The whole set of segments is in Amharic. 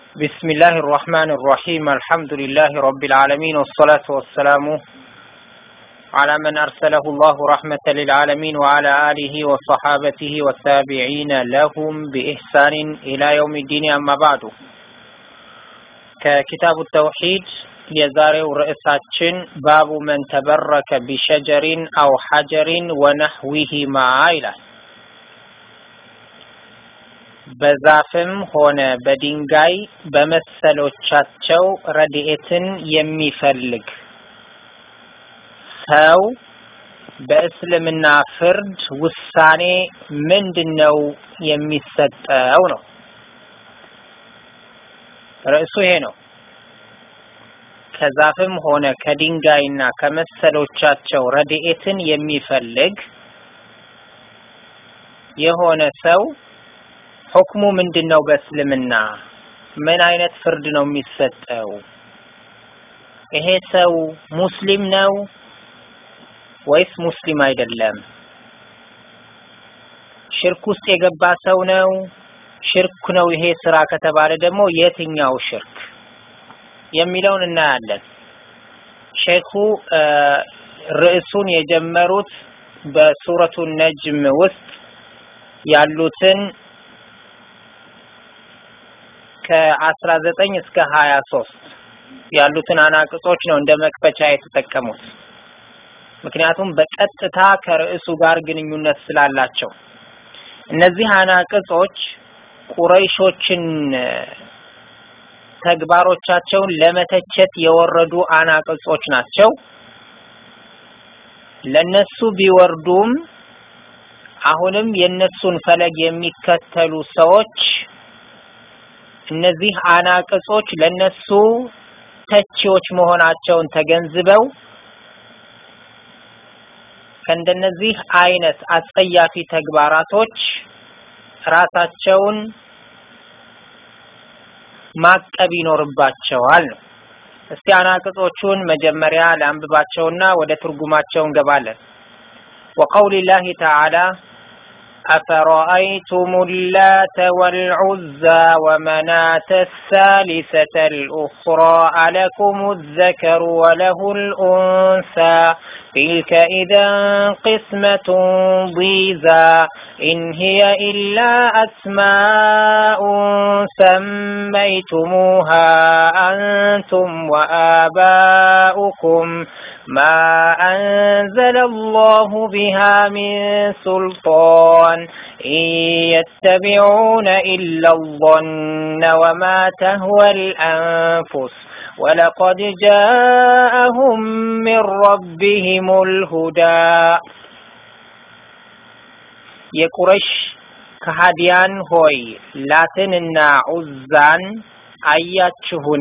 بسم الله الرحمن الرحيم الحمد لله رب العالمين والصلاة والسلام على من أرسله الله رحمة للعالمين وعلى آله وصحابته والتابعين لهم بإحسان إلى يوم الدين أما بعد ككتاب التوحيد የዛሬው ርዕሳችን ባቡ መን ተበረከ ቢሸጀሪን አው ሐጀሪን ወነህዊሂማ ይላል። በዛፍም ሆነ በድንጋይ በመሰሎቻቸው ረድኤትን የሚፈልግ ሰው በእስልምና ፍርድ ውሳኔ ምንድን ነው የሚሰጠው ነው። ርዕሱ ይሄ ነው። ከዛፍም ሆነ ከድንጋይና ከመሰሎቻቸው ረድኤትን የሚፈልግ የሆነ ሰው ሁክሙ ምንድን ነው? በእስልምና ምን አይነት ፍርድ ነው የሚሰጠው? ይሄ ሰው ሙስሊም ነው ወይስ ሙስሊም አይደለም? ሽርክ ውስጥ የገባ ሰው ነው? ሽርክ ነው ይሄ ስራ ከተባለ ደግሞ የትኛው ሽርክ የሚለውን እናያለን። ሼኹ ርዕሱን የጀመሩት በሱረቱ ነጅም ውስጥ ያሉትን ከአስራ ዘጠኝ እስከ ሀያ ሶስት ያሉትን አናቅጾች ነው እንደ መክፈቻ የተጠቀሙት። ምክንያቱም በቀጥታ ከርዕሱ ጋር ግንኙነት ስላላቸው እነዚህ አናቅጾች ቁረይሾችን ተግባሮቻቸውን ለመተቸት የወረዱ አናቅጾች ናቸው። ለነሱ ቢወርዱም አሁንም የነሱን ፈለግ የሚከተሉ ሰዎች እነዚህ አናቅጾች ለነሱ ተቺዎች መሆናቸውን ተገንዝበው ከእንደነዚህ አይነት አጸያፊ ተግባራቶች ራሳቸውን ማቀብ ይኖርባቸዋል ነው። እስቲ አናቅጾቹን መጀመሪያ ለአንብባቸውና ወደ ትርጉማቸው እንገባለን። ወቀውሊ ላሂ ተዓላ أفرأيتم اللات والعزى ومناة الثالثة الأخرى ألكم الذكر وله الأنثى تلك إذا قسمة ضيزى إن هي إلا أسماء سميتموها أنتم وآباؤكم ما أنزل الله بها من سلطان إن يتبعون إلا الظن وما تهوى الأنفس ولقد جاءهم من ربهم الهدى የቁረሽ ከሃዲያን ሆይ ላትንና ዑዛን አያችሁን?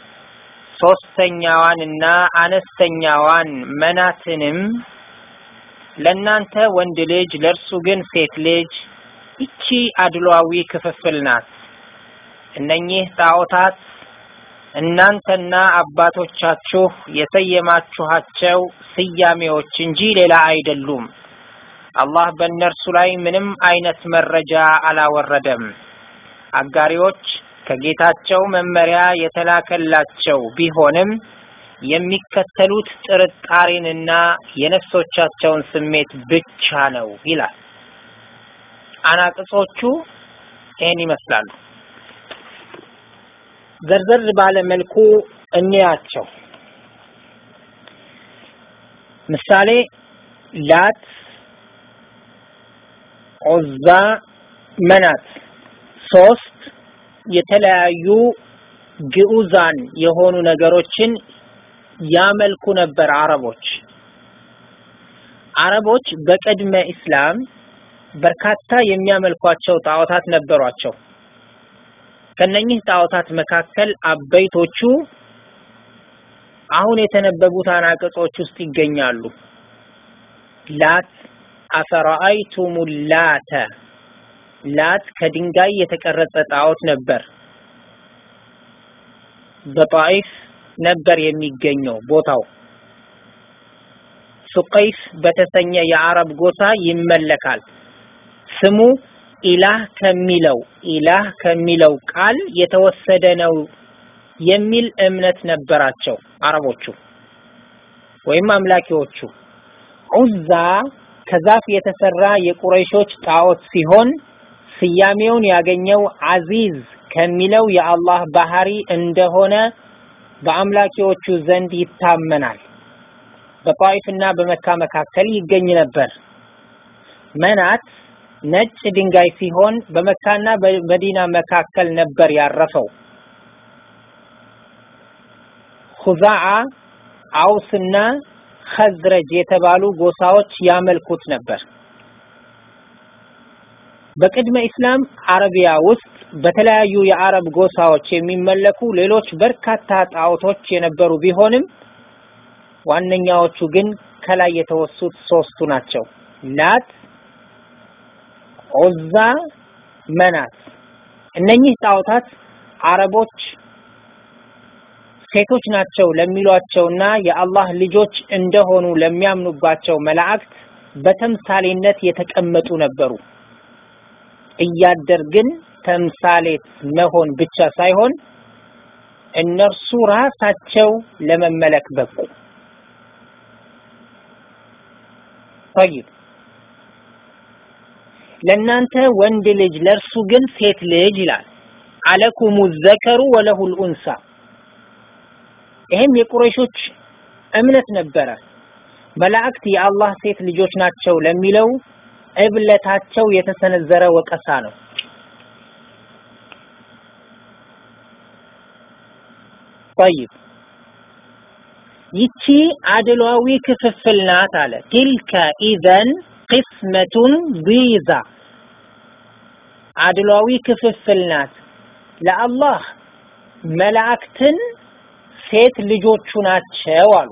ሶስተኛዋንና አነስተኛዋን መናትንም ለእናንተ ወንድ ልጅ ለእርሱ ግን ሴት ልጅ ይቺ አድሏዊ ክፍፍል ናት። እነኚህ ጣዖታት እናንተና አባቶቻችሁ የሰየማችኋቸው ስያሜዎች እንጂ ሌላ አይደሉም። አላህ በእነርሱ ላይ ምንም አይነት መረጃ አላወረደም። አጋሪዎች ከጌታቸው መመሪያ የተላከላቸው ቢሆንም የሚከተሉት ጥርጣሬንና የነፍሶቻቸውን ስሜት ብቻ ነው ይላል። አናቅጾቹ ይህን ይመስላሉ። ዘርዘር ባለ መልኩ እንያቸው። ምሳሌ ላት፣ ዑዛ፣ መናት ሶስት የተለያዩ ግዑዛን የሆኑ ነገሮችን ያመልኩ ነበር አረቦች። አረቦች በቅድመ ኢስላም በርካታ የሚያመልኳቸው ጣዖታት ነበሯቸው። ከነኚህ ጣዖታት መካከል አበይቶቹ አሁን የተነበቡት አናቅጾች ውስጥ ይገኛሉ። ላት አፈራአይቱሙ ላተ ላት ከድንጋይ የተቀረጸ ጣዖት ነበር። በጣይፍ ነበር የሚገኘው ቦታው። ሱቀይፍ በተሰኘ የአረብ ጎሳ ይመለካል። ስሙ ኢላህ ከሚለው ኢላህ ከሚለው ቃል የተወሰደ ነው የሚል እምነት ነበራቸው አረቦቹ ወይም አምላኪዎቹ። ዑዛ ከዛፍ የተሰራ የቁረይሾች ጣዖት ሲሆን ስያሜውን ያገኘው አዚዝ ከሚለው የአላህ ባህሪ እንደሆነ በአምላኪዎቹ ዘንድ ይታመናል። በጣይፍና በመካ መካከል ይገኝ ነበር። መናት ነጭ ድንጋይ ሲሆን በመካና በመዲና መካከል ነበር ያረፈው። ሁዛዓ፣ አውስና ኸዝረጅ የተባሉ ጎሳዎች ያመልኩት ነበር። በቅድመ ኢስላም አረቢያ ውስጥ በተለያዩ የአረብ ጎሳዎች የሚመለኩ ሌሎች በርካታ ጣዖቶች የነበሩ ቢሆንም ዋነኛዎቹ ግን ከላይ የተወሱት ሶስቱ ናቸው። ላት፣ ዑዛ፣ መናት። እነኚህ ጣዖታት አረቦች ሴቶች ናቸው ለሚሏቸውና የአላህ ልጆች እንደሆኑ ለሚያምኑባቸው መላእክት በተምሳሌነት የተቀመጡ ነበሩ። እያደር ግን ተምሳሌት መሆን ብቻ ሳይሆን እነርሱ ራሳቸው ለመመለክ በቁ። ጠይብ ለእናንተ ወንድ ልጅ ለእርሱ ግን ሴት ልጅ ይላል። አለኩሙ ዘከሩ ወለሁል ኡንሳ። ይህም የቁረይሾች እምነት ነበረ። መላእክት የአላህ ሴት ልጆች ናቸው ለሚለው እብለታቸው የተሰነዘረ ወቀሳ ነው። ጠይብ ይቺ አድሏዊ ክፍፍል ናት አለ። ቲልከ ኢዘን ቅስመቱን ቢዛ አድሏዊ ክፍፍል ናት። ለአላህ መላእክትን ሴት ልጆቹ ናቸው አሉ።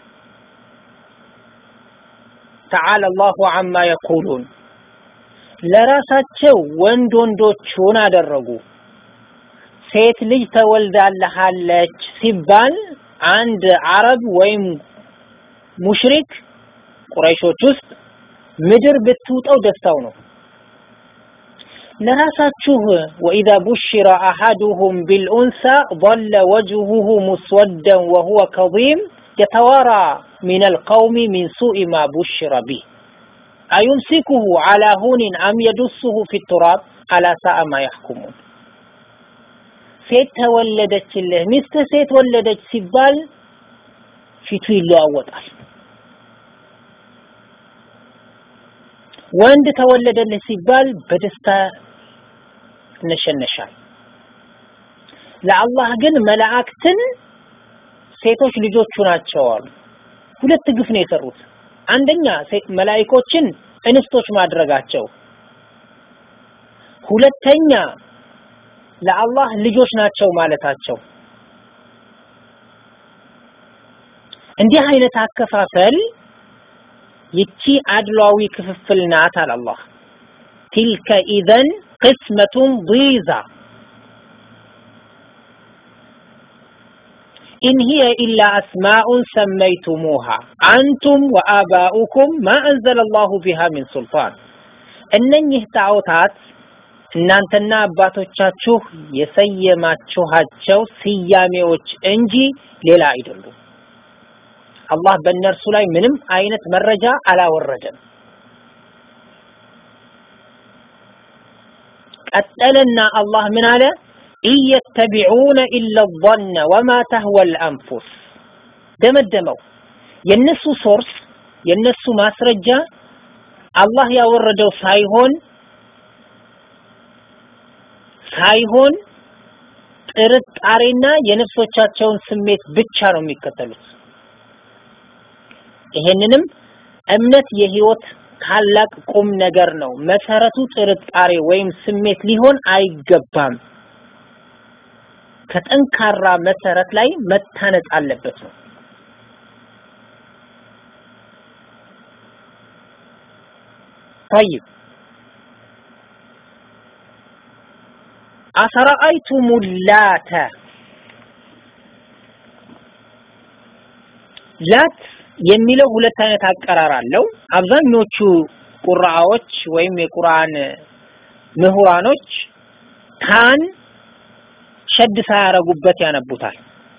ተዓላ አላሁ አማ የቁሉን ለራሳቸው ወንድ ወንዶቹን አደረጉ። ሴት ልጅ ተወልዳለሃለች ሲባል አንድ አረብ ወይም ሙሽሪክ ቁረይሾች ውስጥ ምድር ብትውጠው ደስታው ነው። ለራሳችሁ ወኢዛ ቡሽረ አሐዱሁም ቢልኡንሳ ضل وجهه مسودا وهو كظيم يتوارى من القوم من سوء ما بشر به أيمسكه على هون أم يدسه في التراب ألا ساء ما يحكمون ሴት ተወለደችልህ ሚስት ሴት ወለደች ሲባል ፊቱ ይለዋወጣል። ወንድ ተወለደልህ ሲባል በደስታ ይነሸነሻል። ለአላህ ግን መላእክትን ሴቶች ልጆቹ ናቸው አሉ። ሁለት ግፍ ነው የሰሩት። አንደኛ መላእኮችን እንስቶች ማድረጋቸው፣ ሁለተኛ ለአላህ ልጆች ናቸው ማለታቸው። እንዲህ አይነት አከፋፈል ይቺ አድሏዊ ክፍፍል ናት አለ አላህ። ቲልከ ኢዘን ቅስመቱን ዲዛ ኢን ሂየ ኢላ አስማኡን ሰመይቱሙሃ አንቱም ወአባኡኩም ማ አንዘለ አላሁ ቢሃ ሚን ሱልጣን እነኚህ ጣዖታት እናንተና አባቶቻችሁ የሰየማችኋቸው ስያሜዎች እንጂ ሌላ አይደሉም። አላህ በእነርሱ ላይ ምንም አይነት መረጃ አላወረደም። ቀጠለና አላህ ምን አለ? ኢየተቢዑነ ኢለ ظነ ወማ ተህወል አንፉስ ደመደመው። የነሱ ሶርስ የነሱ ማስረጃ አላህ ያወረደው ሳይሆን ሳይሆን ጥርጣሬና የነፍሶቻቸውን ስሜት ብቻ ነው የሚከተሉት። ይሄንንም እምነት የህይወት ታላቅ ቁም ነገር ነው። መሰረቱ ጥርጣሬ ወይም ስሜት ሊሆን አይገባም። ከጠንካራ መሰረት ላይ መታነጽ አለበት ነው። طيب አፈራአይቱሙ ላተ ላት የሚለው ሁለት አይነት አቀራር አለው። አብዛኞቹ ቁርአዎች ወይም የቁርአን ምሁራኖች ካን ሸድ ሳያረጉበት ያነቡታል።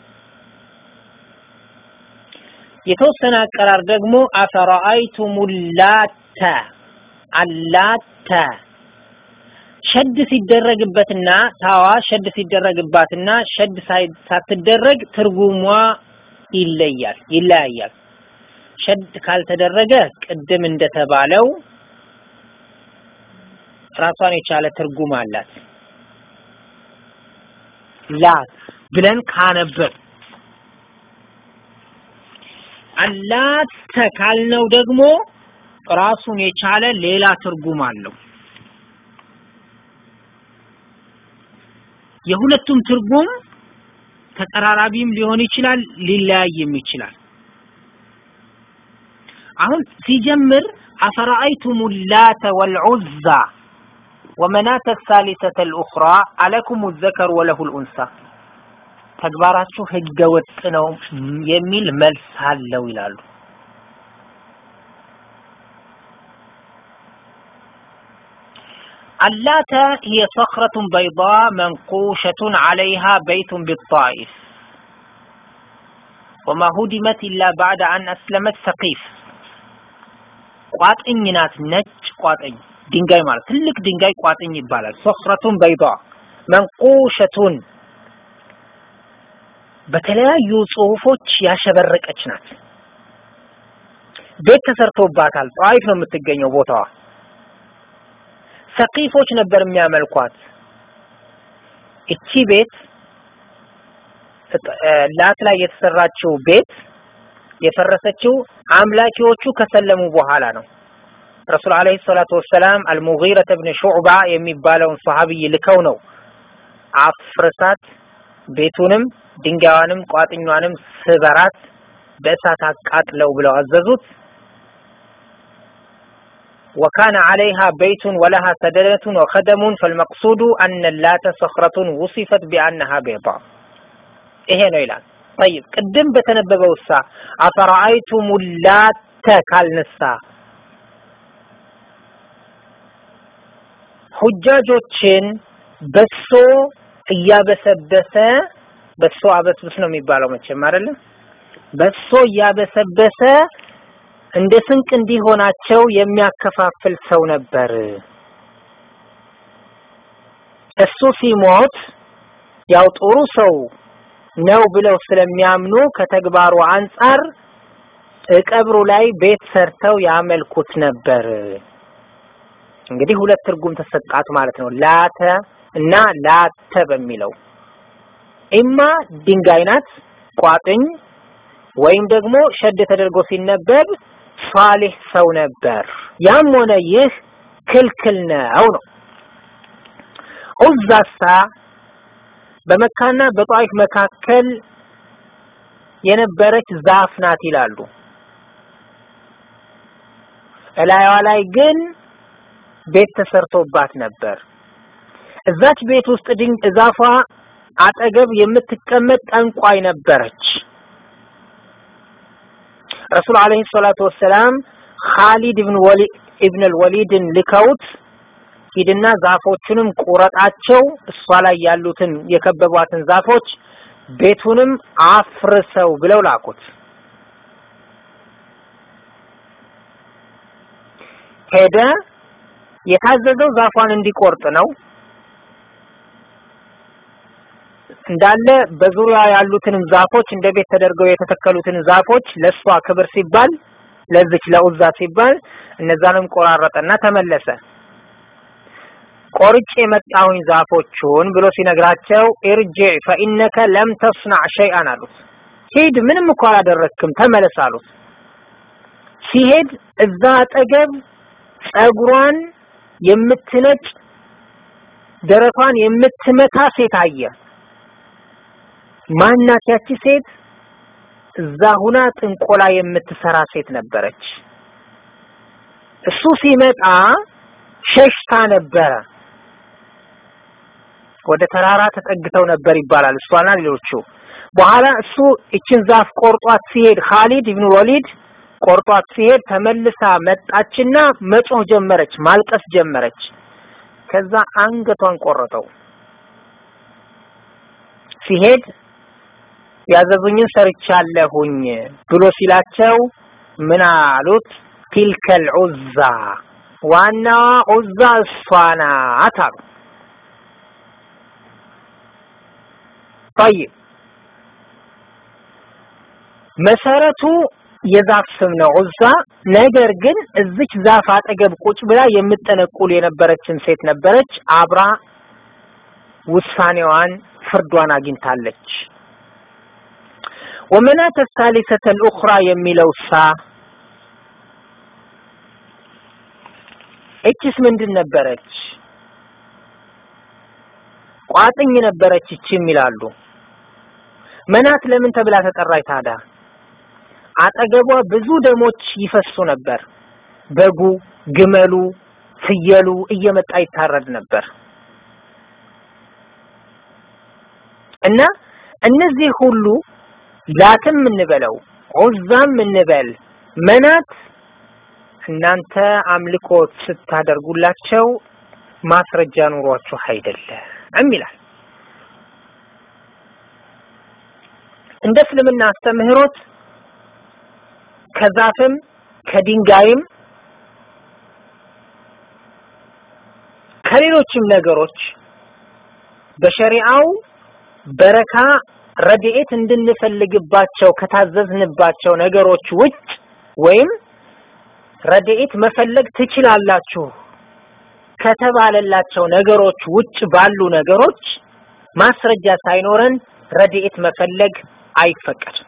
የተወሰነ አቀራር ደግሞ አፈራአይቱም ላተ አላተ ሸድ ሲደረግበትና ታዋ ሸድ ሲደረግባትና ሸድ ሳትደረግ ትርጉሟ ይለያል ይለያያል። ሸድ ካልተደረገ ቅድም እንደተባለው ራሷን የቻለ ትርጉም አላት። ላት ብለን ካነበብ አላተ ካልነው ደግሞ ራሱን የቻለ ሌላ ትርጉም አለው። የሁለቱም ትርጉም ተቀራራቢም ሊሆን ይችላል፣ ሊለያይም ይችላል። አሁን ሲጀምር አፈራአይቱም ላተ ወልዑዛ ወመናተ ሳሊሰተ ልኡኽራ አለኩም ዘከር ወለሁ ልኡንሳ ተግባራችሁ ህገ ወጥ ነው የሚል መልስ አለው ይላሉ። አላተ هي صخرة بيضاء منقوشة عليها بيت بالطائف وما هدمت إلا بعد أن أسلمت ثقيف ቋጥኝ ናት፣ ነጭ ቋጥኝ ድንጋይ ማለት ትልቅ ድንጋይ ቋጥኝ ይባላል። ሶኽረቱን በይዷ መንቁሸቱን በተለያዩ ጽሁፎች ያሸበረቀች ናት። ቤት ተሰርቶባታል። ጣይፍ ነው የምትገኘው ቦታዋ። ሰቂፎች ነበር የሚያመልኳት። እቺ ቤት ላት ላይ የተሰራችው ቤት የፈረሰችው አምላኪዎቹ ከሰለሙ በኋላ ነው። ረሱል አለይሂ ሰላቱ ወሰላም አልሙጊረተ ብን ሹዕባ የሚባለውን ሰሃቢይ ልከው ነው አፍርሳት ቤቱንም ድንጋዩንም ቋጥኟንም ስበራት በእሳት አቃጥለው ብለው አዘዙት። وكان عليها بيت ولها سدنة وخدم فالمقصود أن اللات صخرة وصفت بأنها بيضاء ይሄ ነው ይላል። طيب ቅድም በተነበበው ሳ አፈራአይቱም ላተ ካልነሳ ሁጃጆችን በሶ እያበሰበሰ በሶ አበስብስ ነው የሚባለው መቼም አይደለም። በሶ እያበሰበሰ እንደ ስንቅ እንዲሆናቸው የሚያከፋፍል ሰው ነበር። እሱ ሲሞት ያው ጥሩ ሰው ነው ብለው ስለሚያምኑ ከተግባሩ አንጻር ቀብሩ ላይ ቤት ሰርተው ያመልኩት ነበር። እንግዲህ ሁለት ትርጉም ተሰጣት ማለት ነው። ላተ እና ላተ በሚለው ኢማ ድንጋይ ናት ቋጥኝ፣ ወይም ደግሞ ሸድ ተደርጎ ሲነበብ ሷሊህ ሰው ነበር። ያም ሆነ ይህ ክልክል ነው ነው። ዑዛሳ በመካና በጣይፍ መካከል የነበረች ዛፍ ናት ይላሉ። እላዩዋ ላይ ግን ቤት ተሰርቶባት ነበር። እዛች ቤት ውስጥ ድንቅ ዛፏ አጠገብ የምትቀመጥ ጠንቋይ ነበረች። ረሱል አለይሂ ሰላቱ ወሰላም ኻሊድ ኢብን ወሊድ ኢብን አልወሊድን ልከውት ሂድና ዛፎቹንም ቁረጣቸው፣ እሷ ላይ ያሉትን የከበቧትን ዛፎች ቤቱንም አፍርሰው ብለው ላኩት። ሄደ። የታዘዘው ዛፏን እንዲቆርጥ ነው። እንዳለ በዙሪያ ያሉትንም ዛፎች እንደ ቤት ተደርገው የተተከሉትን ዛፎች ለሷ ክብር ሲባል ለዚች ለኡዛ ሲባል እነዛንም ቆራረጠና ተመለሰ። ቆርጬ የመጣሁኝ ዛፎቹን ብሎ ሲነግራቸው ኢርጂዕ ፈኢነከ ለም ተስናዕ ሸይአን አሉት። ሂድ ምንም እኮ አላደረክም ተመለስ አሉት። ሲሄድ እዛ አጠገብ ጸጉሯን የምትነጭ ደረቷን የምትመታ ሴት አየ። ማናት ያቺ ሴት? እዛ ሁና ጥንቆላ የምትሰራ ሴት ነበረች። እሱ ሲመጣ ሸሽታ ነበረ። ወደ ተራራ ተጠግተው ነበር ይባላል እሷና ሌሎቹ። በኋላ እሱ እችን ዛፍ ቆርጧት ሲሄድ ኻሊድ ኢብኑ ወሊድ ቆርጧት ሲሄድ ተመልሳ መጣችና መጮህ ጀመረች፣ ማልቀስ ጀመረች። ከዛ አንገቷን ቆረጠው። ሲሄድ ያዘዙኝን ሰርቻለሁኝ ብሎ ሲላቸው ምን አሉት? ቲልከል ዑዛ ዋናዋ ዑዛ እሷ ናት አሉ። ጠይብ መሰረቱ የዛፍ ስም ነው ዑዛ። ነገር ግን እዚች ዛፍ አጠገብ ቁጭ ብላ የምጠነቁል የነበረችን ሴት ነበረች። አብራ ውሳኔዋን ፍርዷን አግኝታለች። ወመናተ ሳሊሰተ ልኡኽራ የሚለው ሳ እችስ ምንድን ነበረች? ቋጥኝ ነበረች እችም ይላሉ። መናት ለምን ተብላ ተጠራች ታዲያ? አጠገቧ ብዙ ደሞች ይፈሱ ነበር። በጉ፣ ግመሉ፣ ፍየሉ እየመጣ ይታረድ ነበር እና እነዚህ ሁሉ ላትም እንበለው ዑዛም እንበል መናት እናንተ አምልኮት ስታደርጉላቸው ማስረጃ ኑሯችሁ አይደለም ይላል። እንደ እስልምና አስተምህሮት ከዛፍም ከድንጋይም ከሌሎችም ነገሮች በሸሪዓው በረካ ረድኤት እንድንፈልግባቸው ከታዘዝንባቸው ነገሮች ውጭ ወይም ረድኤት መፈለግ ትችላላችሁ ከተባለላቸው ነገሮች ውጭ ባሉ ነገሮች ማስረጃ ሳይኖረን ረድኤት መፈለግ አይፈቀድም።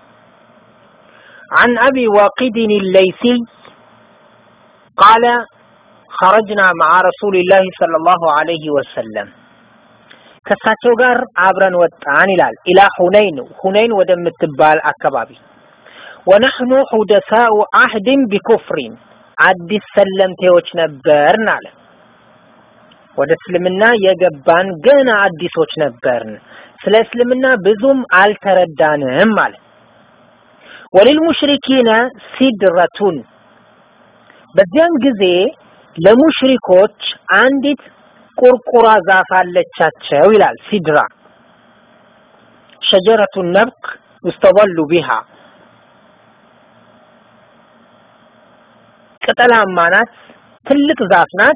عن أبي واقد الليثي قال خرجنا مع رسول الله صلى الله عليه وسلم ከሳቸው ጋር አብረን ወጣን ይላል ኢላ ሁነይን ሁነይን ወደምትባል አካባቢ ወነሕኑ ሑደሳኡ አህድን ቢኩፍሪን አዲስ ሰለምቴዎች ነበርን አለ ወደ እስልምና የገባን ገና አዲሶች ነበርን ስለ እስልምና ብዙም አልተረዳንም አለ ወሊልሙሽሪኪነ ሲድረቱን በዚያን ጊዜ ለሙሽሪኮች አንዲት ቁርቁራ ዛፍ አለቻቸው ይላል ሲድራ ሸጀረቱ ነብቅ ዩስተበሉ ቢሃ ቅጠላማ ናት ትልቅ ዛፍ ናት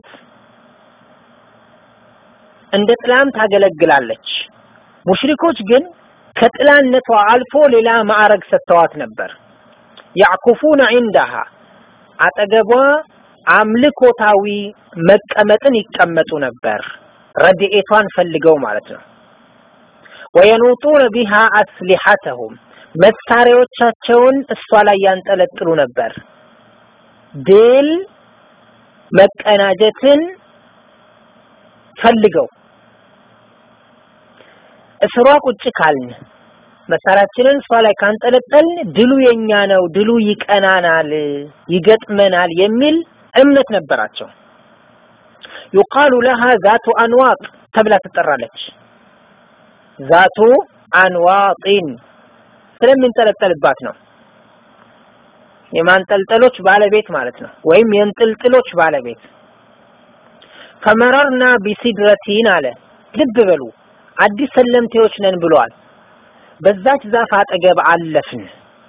እንደ ጥላም ታገለግላለች ሙሽሪኮች ግን ከጥላነቷ አልፎ ሌላ ማዕረግ ሰጥተዋት ነበር ያዕኩፉነ ዒንዳሃ አጠገቧ አምልኮታዊ መቀመጥን ይቀመጡ ነበር ረድኤቷን ፈልገው ማለት ነው ወየኑጡነ ቢሃ አስሊሐተሁም መሳሪያዎቻቸውን እሷ ላይ ያንጠለጥሉ ነበር ድል መቀናጀትን ፈልገው እስሯ ቁጭ ካልን መሳሪያችንን እሷ ላይ ካንጠለጠልን ድሉ የኛ ነው፣ ድሉ ይቀናናል፣ ይገጥመናል የሚል እምነት ነበራቸው። ዩቃሉ ለሃ ዛቱ አንዋጥ ተብላ ትጠራለች። ዛቱ አንዋጢን ስለሚንጠለጠልባት ነው። የማንጠልጠሎች ባለቤት ማለት ነው፣ ወይም የእንጥልጥሎች ባለቤት። ፈመረርና ቢሲድረቲን አለ። ልብ በሉ አዲስ ሰለምቴዎች ነን ብሏል። በዛች ዛፍ አጠገብ አለፍን።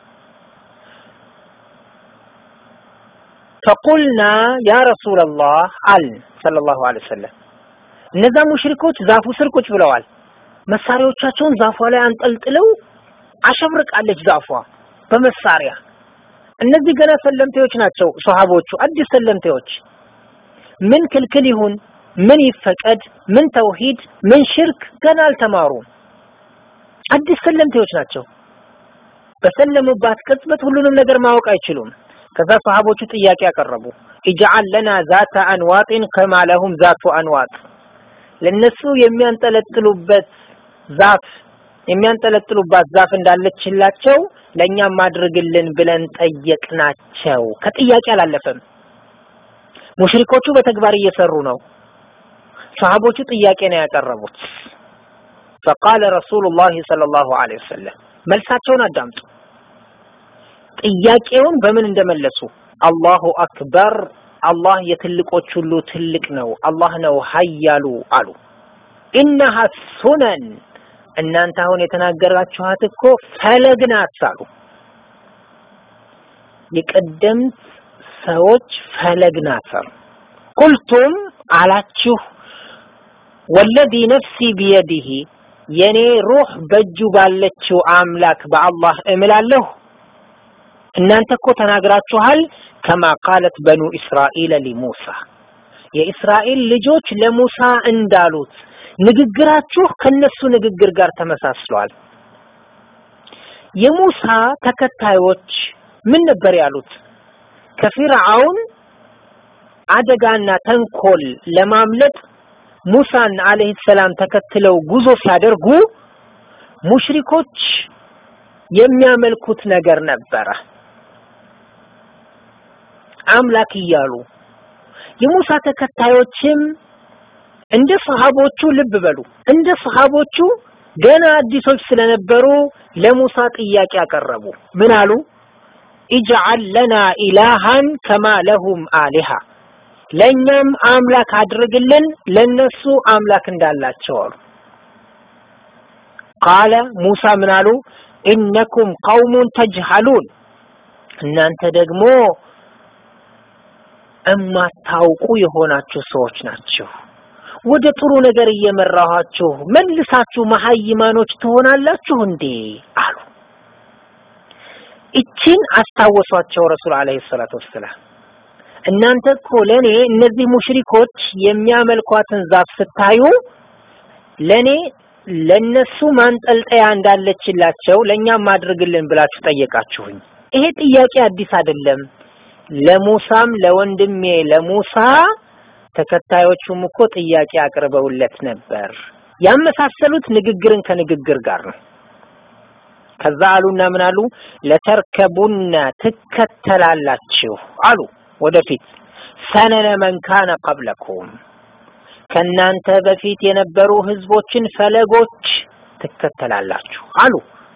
ፈቁልና ያ ረሱለላህ አልን ሰለላሁ ዐለይሂ ወሰለም። እነዛ ሙሽሪኮች ዛፉ ስር ቁጭ ብለዋል። መሳሪያዎቻቸውን ዛፏ ላይ አንጠልጥለው አሸብርቃለች ዛፏ በመሳሪያ። እነዚህ ገና ሰለምቴዎች ናቸው ሶሃቦቹ፣ አዲስ ሰለምቴዎች። ምን ክልክል ይሁን ምን ይፈቀድ ምን ተውሂድ ምን ሽርክ ገና አልተማሩም። አዲስ ሰለምቴዎች ናቸው። በሰለሙባት ቅጽበት ሁሉንም ነገር ማወቅ አይችሉም። ከዛ ሰሃቦቹ ጥያቄ ያቀረቡ ኢጅዓል ለና ዛተ አንዋጢን ከማ ለሁም ዛቱ አንዋጥ፣ ለነሱ የሚያንጠለጥሉበት ዛፍ የሚያንጠለጥሉባት ዛፍ እንዳለችላቸው ለእኛም አድርግልን ብለን ጠየቅናቸው። ከጥያቄ አላለፈም። ሙሽሪኮቹ በተግባር እየሰሩ ነው። ሰሃቦቹ ጥያቄ ነው ያቀረቡት። ፈቃለ ረሱሉላህ ሰለላሁ ዐለይሂ ወሰለም መልሳቸውን አዳምጡ። ጥያቄውን በምን እንደመለሱ አላሁ አክበር አላህ የትልቆች ሁሉ ትልቅ ነው፣ አላህ ነው ሀያሉ አሉ። ኢነሃ ሱነን እናንተ አሁን የተናገራችኋት እኮ ፈለግ ናት አሉ። የቀደምት ሰዎች ፈለግ ናት አሉ። ቁልቱም አላችሁ ወለዚ ነፍሲ ቢየዲህ የኔ ሩህ በእጁ ባለችው አምላክ በአላህ እምላለሁ። እናንተ እኮ ተናግራችኋል። ከማ ቃለት በኑ እስራኤል ሊሙሳ የእስራኤል ልጆች ለሙሳ እንዳሉት ንግግራችሁ ከነሱ ንግግር ጋር ተመሳስሏል። የሙሳ ተከታዮች ምን ነበር ያሉት? ከፊርዓውን አደጋና ተንኮል ለማምለጥ ሙሳን አለይሂ ሰላም ተከትለው ጉዞ ሲያደርጉ ሙሽሪኮች የሚያመልኩት ነገር ነበረ። አምላክ እያሉ የሙሳ ተከታዮችም እንደ ሰሃቦቹ ልብ በሉ፣ እንደ ሰሃቦቹ ገና አዲሶች ስለነበሩ ለሙሳ ጥያቄ አቀረቡ። ምን አሉ? ኢጅዓል ለና ኢላሃን ከማ ለሁም አሊሃ ለእኛም አምላክ አድርግልን ለነሱ አምላክ እንዳላቸው አሉ። ቃለ ሙሳ ምን አሉ? ኢነኩም ቀውሙን ተጅሃሉን እናንተ ደግሞ እማታውቁ የሆናችሁ ሰዎች ናችሁ። ወደ ጥሩ ነገር እየመራኋችሁ መልሳችሁ መሀይማኖች ትሆናላችሁ እንዴ አሉ። እቺን አስታወሷቸው ረሱል አለይሂ ሰላቱ ወሰላም። እናንተ እኮ ለኔ እነዚህ ሙሽሪኮች የሚያመልኳትን ዛፍ ስታዩ ለኔ ለነሱ ማንጠልጠያ እንዳለችላቸው ለኛም ማድርግልን ብላችሁ ጠየቃችሁኝ። ይሄ ጥያቄ አዲስ አይደለም። ለሙሳም ለወንድሜ ለሙሳ ተከታዮቹም እኮ ጥያቄ አቅርበውለት ነበር። ያመሳሰሉት ንግግርን ከንግግር ጋር ነው። ከዛ አሉና ምን አሉ? ለተርከቡነ ትከተላላችሁ አሉ ወደፊት ሰነነ መንካነ ቀብለኩም ከናንተ በፊት የነበሩ ህዝቦችን ፈለጎች ትከተላላችሁ አሉ።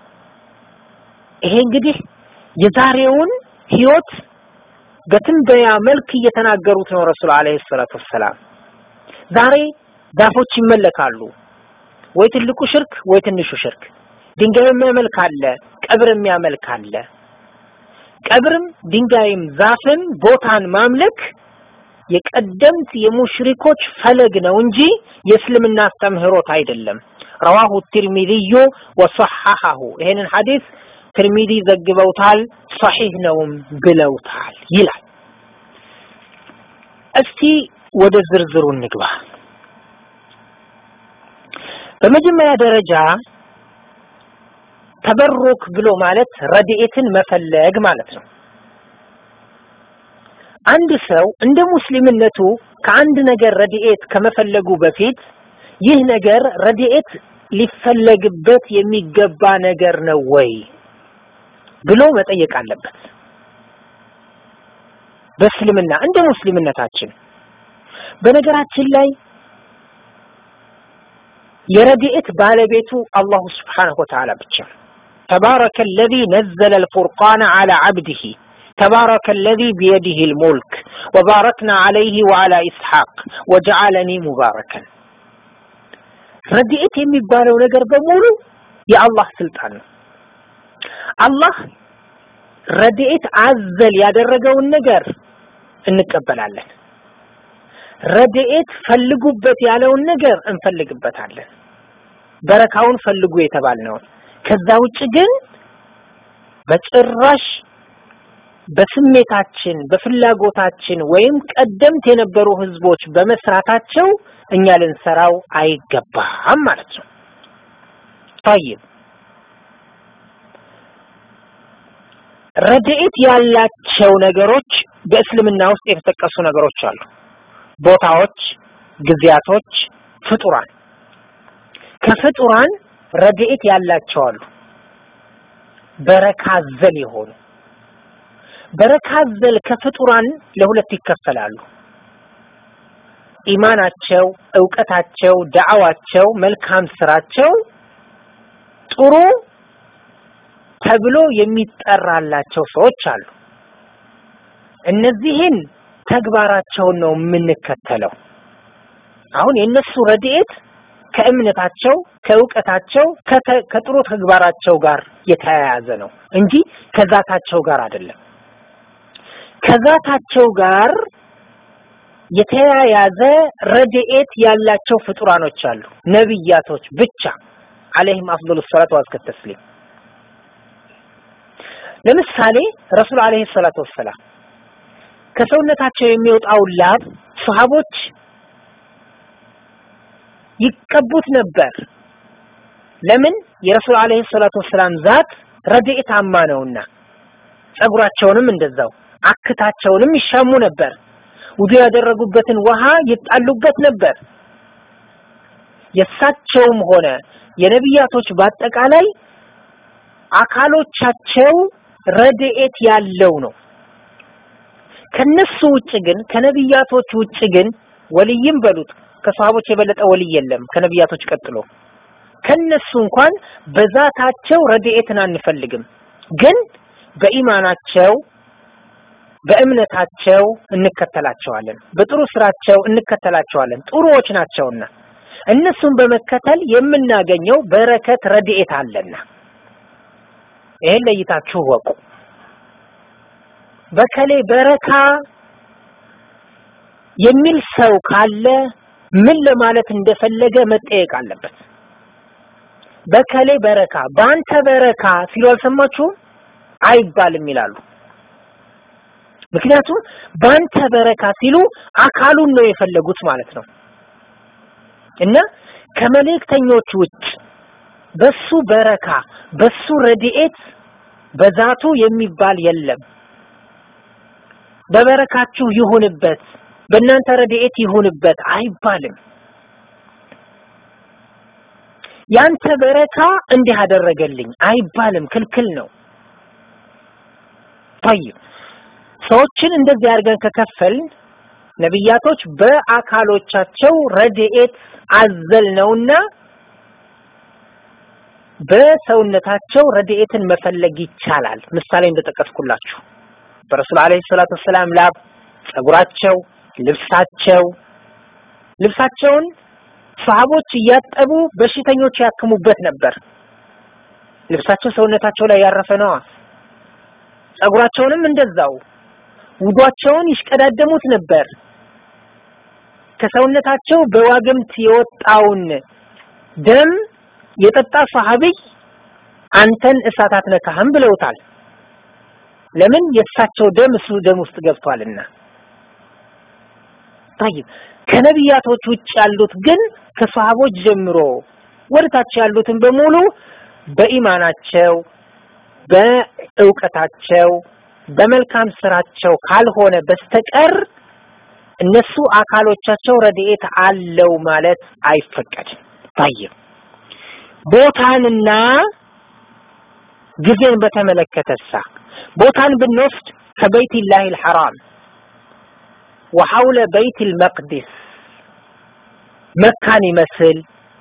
ይሄ እንግዲህ የዛሬውን ህይወት በትንበያ መልክ እየተናገሩት ነው ረሱል አለይሂ ሰላቱ ወሰላም። ዛሬ ዛፎች ይመለካሉ፣ ወይ ትልቁ ሽርክ ወይ ትንሹ ሽርክ። ድንጋይ የሚያመልክ አለ፣ ቀብር የሚያመልክ አለ። ቀብርም ድንጋይም ዛፍን ቦታን ማምለክ የቀደምት የሙሽሪኮች ፈለግ ነው እንጂ የእስልምና አስተምህሮት አይደለም። ረዋሁ ትርሚዚዩ ወሰሐሐሁ ይሄንን ሐዲስ ትርሚዚ ዘግበውታል፣ ሰሒህ ነውም ብለውታል ይላል። እስቲ ወደ ዝርዝሩ እንግባ። በመጀመሪያ ደረጃ ተበሩክ ብሎ ማለት ረድኤትን መፈለግ ማለት ነው። አንድ ሰው እንደ ሙስሊምነቱ ከአንድ ነገር ረድኤት ከመፈለጉ በፊት ይህ ነገር ረድኤት ሊፈለግበት የሚገባ ነገር ነው ወይ ብሎ መጠየቅ አለበት። በእስልምና እንደ ሙስሊምነታችን በነገራችን ላይ የረድኤት ባለቤቱ አላሁ ስብሓነሁ ወተዓላ ብቻ ተባረከ አለዚ ነዘለ አልፉርቃነ ዐላ ዐብዲሂ ተባረከ አለዚ ቢየዲሂ አልሙልክ ወባረክና ዐለይሂ ወዐላ ኢስሐቅ ወጀዐለኒ ሙባረከን ረድኤት የሚባለው ነገር በሙሉ የአላህ ስልጣን ነው። አላህ ረድኤት አዘል ያደረገውን ነገር እንቀበላለን። ረድኤት ፈልጉበት ያለውን ነገር እንፈልግበታለን። በረካውን ፈልጉ የተባልነውን። ከዛ ውጭ ግን በጭራሽ በስሜታችን በፍላጎታችን ወይም ቀደምት የነበሩ ህዝቦች በመስራታቸው እኛ ልንሰራው አይገባም ማለት ነው። ጠይብ ረድኤት ያላቸው ነገሮች በእስልምና ውስጥ የተጠቀሱ ነገሮች አሉ። ቦታዎች፣ ጊዜያቶች፣ ፍጡራን ከፍጡራን ረድኤት ያላቸው አሉ። በረካ ዘል የሆኑ በረካ ዘል ከፍጡራን ለሁለት ይከፈላሉ። ኢማናቸው፣ እውቀታቸው፣ ዳዕዋቸው፣ መልካም ስራቸው ጥሩ ተብሎ የሚጠራላቸው ሰዎች አሉ። እነዚህን ተግባራቸውን ነው የምንከተለው። አሁን የእነሱ ረድኤት ከእምነታቸው ከእውቀታቸው ከጥሩ ተግባራቸው ጋር የተያያዘ ነው እንጂ ከዛታቸው ጋር አይደለም። ከዛታቸው ጋር የተያያዘ ረድኤት ያላቸው ፍጡራኖች አሉ፣ ነብያቶች ብቻ አለይሂም አፍዶሉ ሰላቱ ወአዝከ ተስሊም። ለምሳሌ ረሱል አለይሂ ሰላቱ ወሰላም ከሰውነታቸው የሚወጣው ላብ ሰሃቦች ይቀቡት ነበር። ለምን? የረሱል አለይሂ ሰላቱ ወሰላም ዛት ረድኤታማ ነውና። ጸጉራቸውንም እንደዛው አክታቸውንም ይሻሙ ነበር። ውዱ ያደረጉበትን ውሃ ይጣሉበት ነበር። የእሳቸውም ሆነ የነቢያቶች በአጠቃላይ አካሎቻቸው ረድኤት ያለው ነው። ከነሱ ውጭ ግን ከነቢያቶች ውጭ ግን ወልይም በሉት ከሰሃቦች የበለጠ ወልይ የለም ከነቢያቶች ቀጥሎ። ከነሱ እንኳን በዛታቸው ረድኤትን አንፈልግም፣ ግን በኢማናቸው በእምነታቸው እንከተላቸዋለን፣ በጥሩ ስራቸው እንከተላቸዋለን። ጥሩዎች ናቸውና እነሱን በመከተል የምናገኘው በረከት ረድኤት አለና ይሄን ለይታችሁ ወቁ። በከሌ በረካ የሚል ሰው ካለ ምን ለማለት እንደፈለገ መጠየቅ አለበት። በከሌ በረካ በአንተ በረካ ሲሉ አልሰማችሁም? አይባልም ይላሉ። ምክንያቱም በአንተ በረካ ሲሉ አካሉን ነው የፈለጉት ማለት ነው። እና ከመልእክተኞች ውጭ በሱ በረካ በሱ ረድኤት በዛቱ የሚባል የለም። በበረካችሁ ይሁንበት፣ በእናንተ ረድኤት ይሁንበት አይባልም። ያንተ በረካ እንዲህ አደረገልኝ አይባልም፣ ክልክል ነው። طيب ሰዎችን እንደዚህ አድርገን ከከፈልን ነቢያቶች በአካሎቻቸው ረድኤት አዘል ነውና በሰውነታቸው ረድኤትን መፈለግ ይቻላል። ምሳሌ እንደጠቀስኩላችሁ በረሱል አለይሂ ሰላቱ ወሰላም ላብ፣ ጸጉራቸው፣ ልብሳቸው ልብሳቸውን ሰሃቦች እያጠቡ በሽተኞች ያክሙበት ነበር። ልብሳቸው ሰውነታቸው ላይ ያረፈ ነዋ። ጸጉራቸውንም እንደዛው ውዷቸውን ይሽቀዳደሙት ነበር። ከሰውነታቸው በዋግምት የወጣውን ደም የጠጣ ሰሃቢይ አንተን እሳት አትነካህም ብለውታል። ለምን? የእሳቸው ደም እሱ ደም ውስጥ ገብቷልና። طيب ከነቢያቶች ውጭ ያሉት ግን ከሰሃቦች ጀምሮ ወደታች ያሉትን በሙሉ በኢማናቸው በእውቀታቸው በመልካም ስራቸው ካልሆነ በስተቀር እነሱ አካሎቻቸው ረድኤት አለው ማለት አይፈቀድም። طيب ቦታንና ጊዜን በተመለከተሳ ቦታን ብንወስድ ከበይት ላህ ልሐራም ወሐውለ በይት ልመቅዲስ መካን ይመስል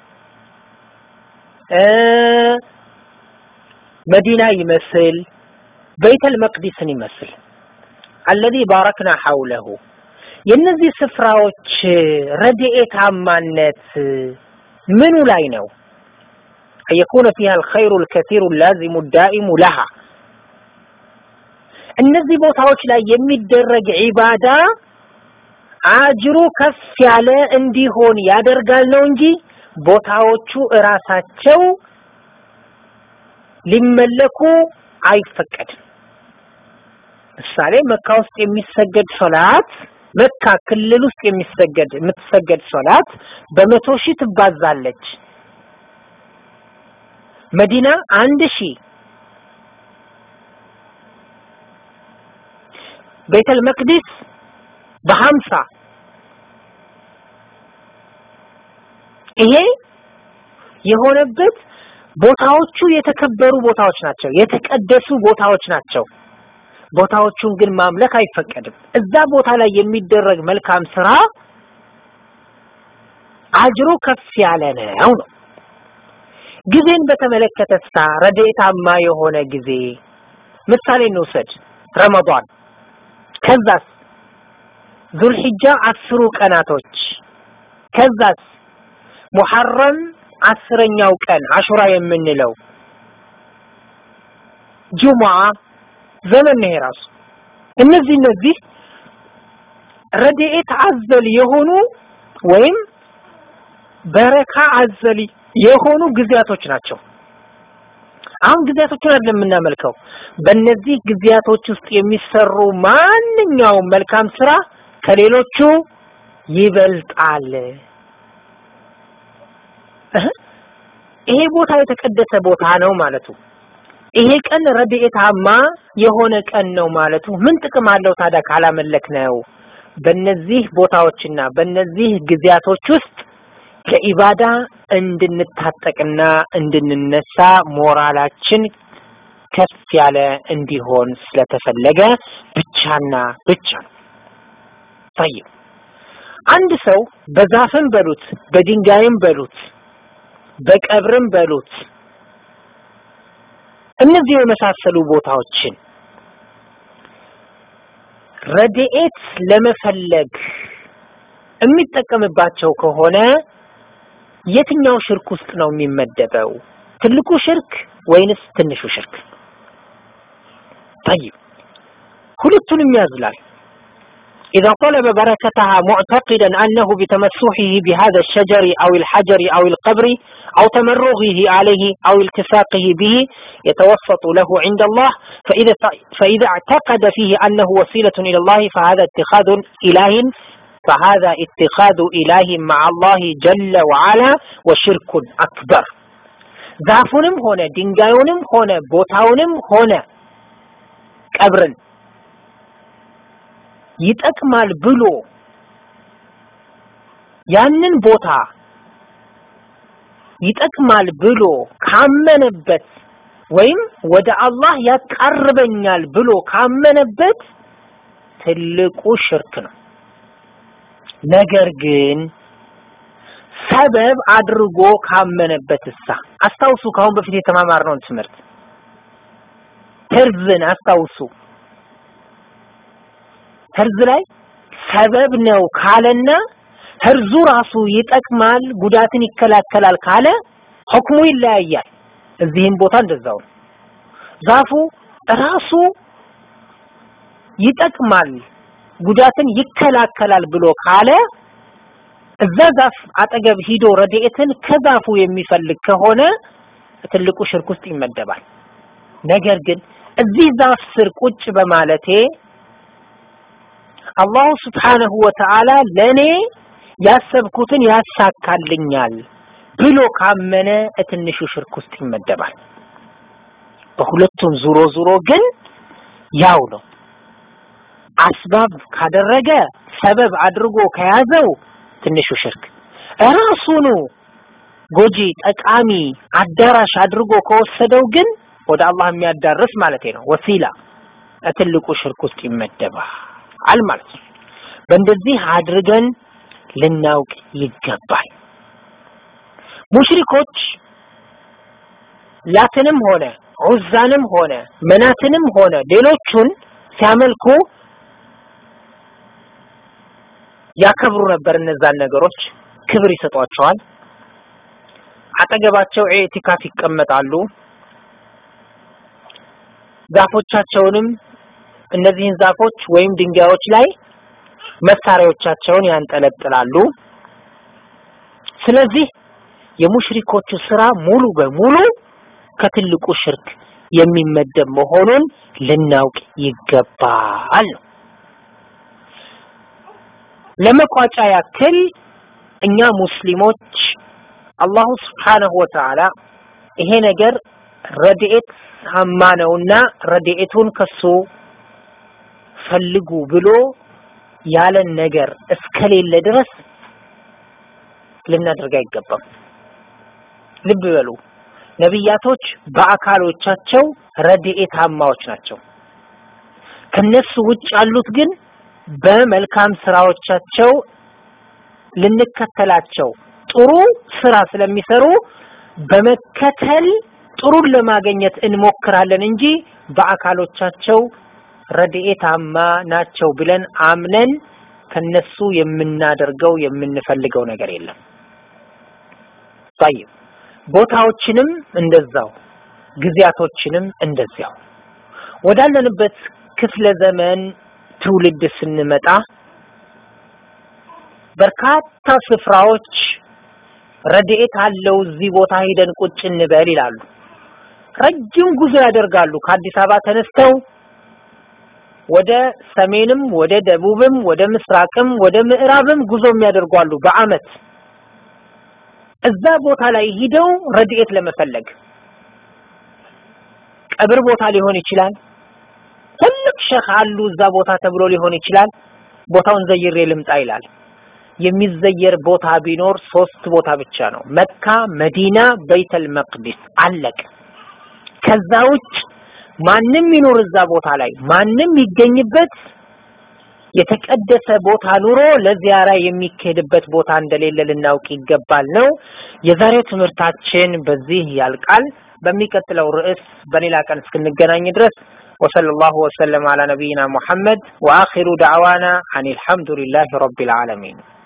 መዲና ይመስል በይተል መቅዲስን ይመስል አለዚ ባረክና ሐውለሁ የእነዚህ ስፍራዎች ረድኤታማነት ምኑ ላይ ነው? አየኩነ ፊሃ አልኸይሩ አልከሲሩ ላዚሙ ዳኢሙ ለሃ እነዚህ ቦታዎች ላይ የሚደረግ ዒባዳ አጅሩ ከፍ ያለ እንዲሆን ያደርጋል ነው እንጂ ቦታዎቹ እራሳቸው ሊመለኩ አይፈቀድም። ምሳሌ መካ ውስጥ የሚሰገድ ሶላት መካ ክልል ውስጥ የሚሰገድ የምትሰገድ ሶላት በመቶ ሺህ ትባዛለች። መዲና አንድ ሺህ ቤተል መቅዲስ በሀምሳ ይሄ የሆነበት ቦታዎቹ የተከበሩ ቦታዎች ናቸው፣ የተቀደሱ ቦታዎች ናቸው። ቦታዎቹን ግን ማምለክ አይፈቀድም። እዛ ቦታ ላይ የሚደረግ መልካም ስራ አጅሩ ከፍ ያለ ነው ነው። ጊዜን በተመለከተ ስታ ረድኤታማ የሆነ ጊዜ ምሳሌ እንውሰድ፣ ረመዷን። ከዛስ ዙልሒጃ አስሩ ቀናቶች ከዛስ ሙሐረም አስረኛው ቀን አሹራ የምንለው ጁሙዓ ዘመን ነው የራሱ እነዚህ እነዚህ ረድኤት አዘል የሆኑ ወይም በረካ አዘል የሆኑ ጊዜያቶች ናቸው። አሁን ጊዜያቶችን አይደለም የምናመልከው። በእነዚህ ጊዜያቶች ውስጥ የሚሰሩ ማንኛውም መልካም ስራ ከሌሎቹ ይበልጣል። ይሄ ቦታ የተቀደሰ ቦታ ነው ማለቱ ይሄ ቀን ረድኤታማ የሆነ ቀን ነው ማለቱ ምን ጥቅም አለው ታዲያ ካላመለክ ነው? በእነዚህ ቦታዎችና በእነዚህ ጊዜያቶች ውስጥ ለኢባዳ እንድንታጠቅና እንድንነሳ ሞራላችን ከፍ ያለ እንዲሆን ስለተፈለገ ብቻና ብቻ ነው። ጠይብ አንድ ሰው በዛፍም በሉት በድንጋይም በሉት በቀብርም በሉት እነዚህ የመሳሰሉ ቦታዎችን ረድኤት ለመፈለግ የሚጠቀምባቸው ከሆነ የትኛው ሽርክ ውስጥ ነው የሚመደበው? ትልቁ ሽርክ ወይንስ ትንሹ ሽርክ? ጠይብ ሁለቱንም ያዝላል። إذا طلب بركتها معتقدا أنه بتمسحه بهذا الشجر أو الحجر أو القبر أو تمرغه عليه أو التصاقه به يتوسط له عند الله فإذا فإذا اعتقد فيه أنه وسيلة إلى الله فهذا اتخاذ إله فهذا اتخاذ إله مع الله جل وعلا وشرك أكبر ዛፉንም ሆነ ድንጋዩንም ሆነ ቦታውንም ሆነ ቀብርን ይጠቅማል ብሎ ያንን ቦታ ይጠቅማል ብሎ ካመነበት ወይም ወደ አላህ ያቃርበኛል ብሎ ካመነበት ትልቁ ሽርክ ነው። ነገር ግን ሰበብ አድርጎ ካመነበት እሳ አስታውሱ፣ ከአሁን በፊት የተማማርነውን ትምህርት ህርዝን አስታውሱ። ህርዝ ላይ ሰበብ ነው ካለና ህርዙ ራሱ ይጠቅማል፣ ጉዳትን ይከላከላል ካለ ሁክሙ ይለያያል። እዚህም ቦታ እንደዛው ነው። ዛፉ ራሱ ይጠቅማል፣ ጉዳትን ይከላከላል ብሎ ካለ እዛ ዛፍ አጠገብ ሂዶ ረድኤትን ከዛፉ የሚፈልግ ከሆነ ትልቁ ሽርክ ውስጥ ይመደባል። ነገር ግን እዚህ ዛፍ ስር ቁጭ በማለቴ አላሁ ስብሓነሁ ወተዓላ ለኔ ያሰብኩትን ያሳካልኛል ብሎ ካመነ ትንሹ ሽርክ ውስጥ ይመደባል። በሁለቱም ዙሮ ዙሮ ግን ያው ነው። አስባብ ካደረገ ሰበብ አድርጎ ከያዘው ትንሹ ሽርክ፣ ራሱኑ ጎጂ ጠቃሚ አዳራሽ አድርጎ ከወሰደው ግን ወደ አላህ የሚያዳርስ ማለት ነው ወሲላ ትልቁ ሽርክ ውስጥ ይመደባል ማለት ነው። በእንደዚህ አድርገን ልናውቅ ይገባል። ሙሽሪኮች ላትንም ሆነ ዑዛንም ሆነ መናትንም ሆነ ሌሎቹን ሲያመልኩ ያከብሩ ነበር። እነዛን ነገሮች ክብር ይሰጧቸዋል። አጠገባቸው ኢዕቲካፍ ይቀመጣሉ። ዛፎቻቸውንም እነዚህን ዛፎች ወይም ድንጋዮች ላይ መሳሪያዎቻቸውን ያንጠለጥላሉ። ስለዚህ የሙሽሪኮቹ ስራ ሙሉ በሙሉ ከትልቁ ሽርክ የሚመደብ መሆኑን ልናውቅ ይገባል ነው። ለመቋጫ ያክል እኛ ሙስሊሞች አላሁ ስብሓነሁ ወተዓላ ይሄ ነገር ረድኤት አማ ነውና ረድኤቱን ከሱ ፈልጉ ብሎ ያለን ነገር እስከሌለ ድረስ ልናደርግ አይገባም። ልብ በሉ፣ ነቢያቶች በአካሎቻቸው ረድኤታማዎች ናቸው። ከነሱ ውጭ ያሉት ግን በመልካም ስራዎቻቸው ልንከተላቸው ጥሩ ስራ ስለሚሰሩ በመከተል ጥሩን ለማግኘት እንሞክራለን እንጂ በአካሎቻቸው ረድኤታማ ናቸው ብለን አምነን ከነሱ የምናደርገው የምንፈልገው ነገር የለም። طيب ቦታዎችንም እንደዛው ጊዜያቶችንም እንደዚያው ወዳለንበት ክፍለ ዘመን ትውልድ ስንመጣ በርካታ ስፍራዎች ረድኤት አለው እዚህ ቦታ ሄደን ቁጭ እንበል ይላሉ። ረጅም ጉዞ ያደርጋሉ። ከአዲስ አበባ ተነስተው ወደ ሰሜንም ወደ ደቡብም ወደ ምስራቅም ወደ ምዕራብም ጉዞ የሚያደርጉ አሉ በአመት እዛ ቦታ ላይ ሂደው ረድኤት ለመፈለግ ቀብር ቦታ ሊሆን ይችላል። ትልቅ ሸህ አሉ እዛ ቦታ ተብሎ ሊሆን ይችላል። ቦታውን ዘይሬ ልምጣ ይላል። የሚዘየር ቦታ ቢኖር ሶስት ቦታ ብቻ ነው። መካ፣ መዲና፣ በይተል መቅዲስ አለቀ። ከዛ ውጭ ማንም ይኖር እዛ ቦታ ላይ ማንም ይገኝበት የተቀደሰ ቦታ ኑሮ ለዚያራ የሚካሄድበት ቦታ እንደሌለ ልናውቅ ይገባል ነው። የዛሬው ትምህርታችን በዚህ ያልቃል። በሚቀጥለው ርዕስ በሌላ ቀን እስክንገናኝ ድረስ وصلى الله وسلم على نبينا محمد وآخر دعوانا عن الحمد لله رب العالمين